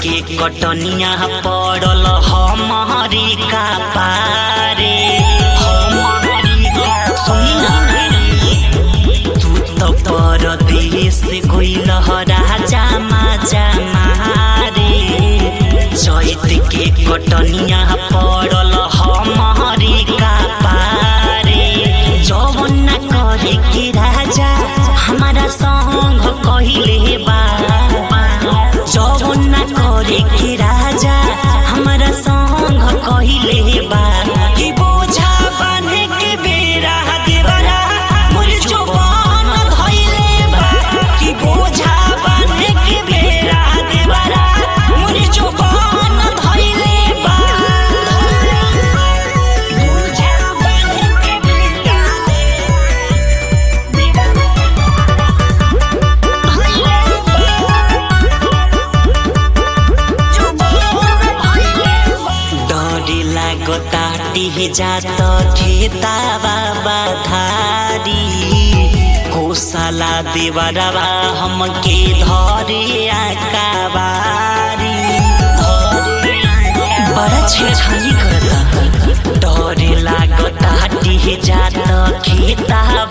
के कटनिया पड़ल हमारी का पारे हमारी का- सुनी ना तू तो परदेश गइल राजा माजा मारे चैत के कटनिया पड़ल हमारी का पारे जवन ना करे के राजा हमारा संग कहिले बा जवन ना करे के राजा हमारा संग कहिले बा कि बोझा बांधे के बेरा देवरा मोर जोबान धइले बा कि बोझा बांधे के बेरा देवरा मोर जोबान धइले बा बोझा बांधे के बेरा डरे लागता टिह जात खेता बाबा धारी कोसला देवरवा हमके धरे आकाबारी बड़ा छेड़खानी करता डरे लागता टिह जात खेता